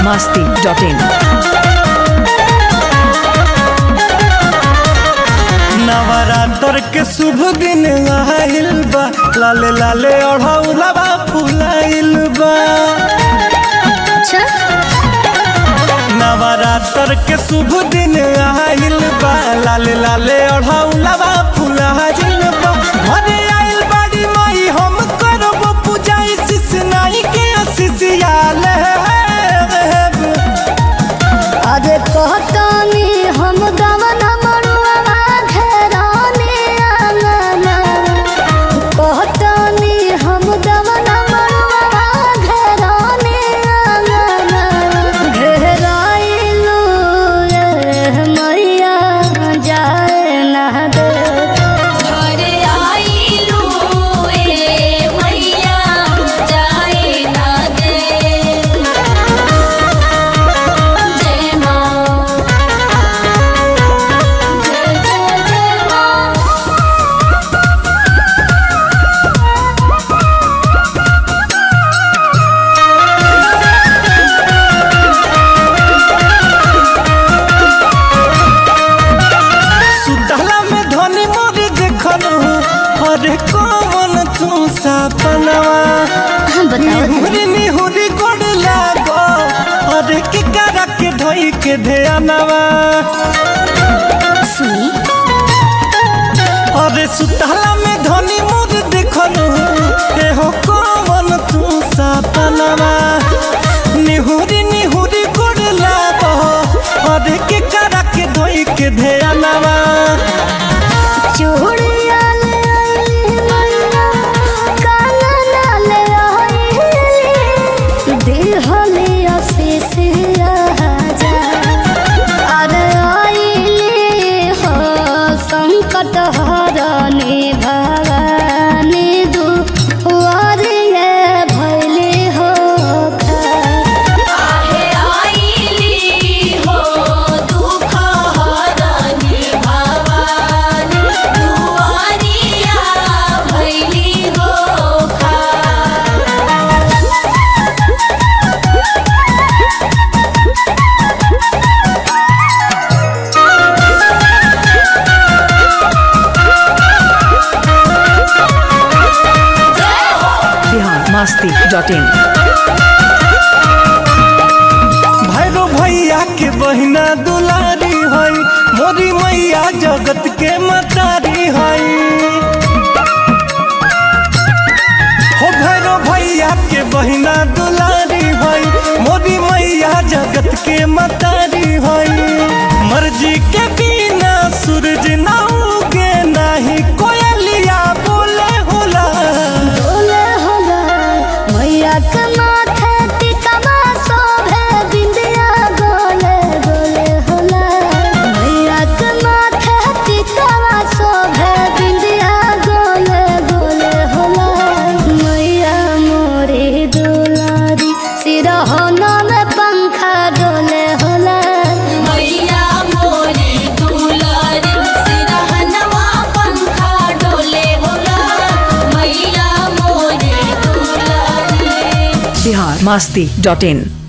masti.in. Navratra के शुभ दिन आइल बा लाले लाले ओढ़ौलबा फुलाइल बा नवरात्र के शुभ दिन आइल बा लाले लाले ओढ़ौलबा फुलाइल बा घरे आइल बाड़ी माई हम करब पूजा शिष नाई के शिष्याले अरे कहतानी हम गवना मरुआ घेराने आंगना कहतानी हम गवना मरुआ घेराने आंगना घेराइलू रे मैया जाए ना दे घरे आइलू ए मैया जाए ना दे जय माँ जय जय जय माँ सुतला में धनी मोरी देखल अरे कौन तू सपनवा निहुरी निहुरी गोड़ लागो अरे के करा के धोई के ध्यानवा सुनी अरे सुतला में धनी मोरी देखल ए हो कौन तू सपनवा निहुरी निहुरी गोड़ लागो अरे के करा के धोई के ध्यानवा चूड़िया ले आइली मैया कानना ले आइली दिहली आशीष राजा अरे आइली हो संकट हरनी भवानी दुआरिये भैली हो आहे आइली हो दुख हरनी भवानी दुआरिया भैली हो खा Bihar masti.in. भैरो भैया के बहिना दुलारी हई मोरी मैया जगत के मतारी हई हो भैरो भैया के बहिना दुलारी हई मोरी मैया जगत के मतारी हई मर्जी के बिना सूरज ना उगे नाही कोयलिया बोले होला बोले होला मैया के माथे टिकवा शोभे बिंदिया गोले गोले होला मैया के माथे टिकवा शोभे बिंदिया गोले गोले होला मैया मोरी दुलारी सिरहना में पंखा डोले होला मैया मोरी दुलारी सिरहनवा पंखा डोले होला मैया मोरी दुलारी Bihar masti.in.